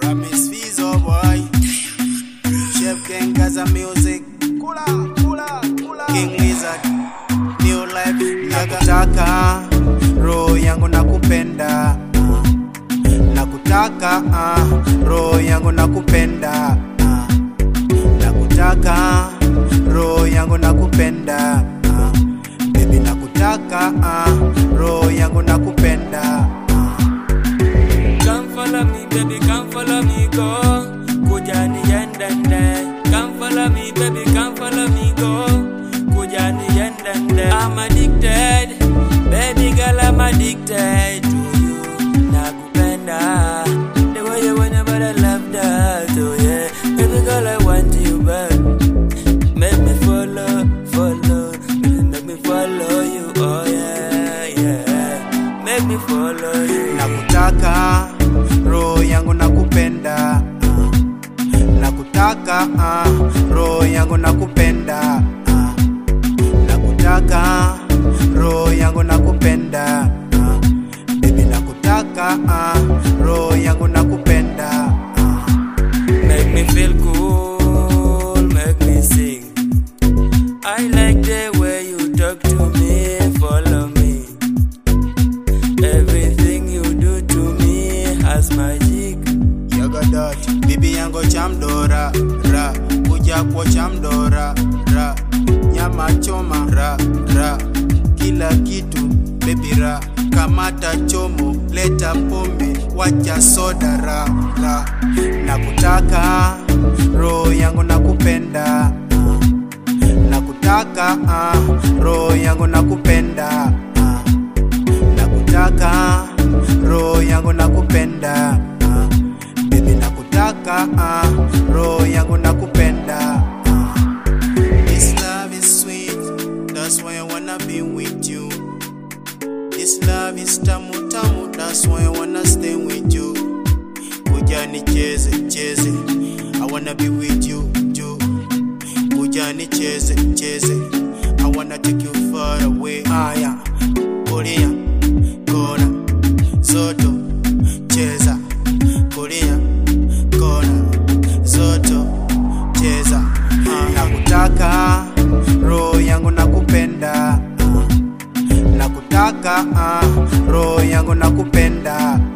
Kamis Fizo boy Chef Gang Gaza Music Kula, kula, kula King Lizard New Life Nakutaka Roho yangu nakupenda ah. Nakutaka ah. Roho yangu nakupenda ah. Nakutaka Roho yangu nakupenda ah. Baby nakutaka ah. Roho yangu nakupenda ah. Come follow me, baby, come follow me, go. Kujani yendende. Come follow me, baby, come follow me, go. Kujani yendende. I'm addicted, baby girl, I'm addicted to you. Nakupenda, the way you wanna, but I love that, oh yeah. Baby girl, I want you back. Make me follow, follow, baby, make me follow you, oh yeah, yeah. Make me follow you. nakutaka roho yangu nakupenda ah. nakutaka ah. roho yangu nakupenda ah. nakutaka roho yangu nakupenda ah. bibi nakutaka ah. roho yangu nakupenda ah. Make me feel cool, make me sing. I like the way you talk to me, follow me. Everything you do to me has magic. Yogodot, bibi yangu chamdora ra kuja kwa chamdora ra nyama choma ra ra kila kitu baby ra kamata chomo leta pombe wacha soda ra ra nakutaka roho yangu nakupenda ah. nakutaka ah. roho yangu nakupenda ah. nakutaka roho yangu nakupenda ah. Baby nakutaka ah. roho yangu nakupenda ah. This love is sweet that's why I wanna be with you This love is tamu tamu that's why I wanna stay with you Kuja nicheze cheze I wanna be with you you Kuja nicheze cheze I wanna take you far away Aya Kulia kona zoto cheza kulia kona zoto cheza ah. nakutaka roho yangu nakupenda ah. nakutaka ah. roho yangu nakupenda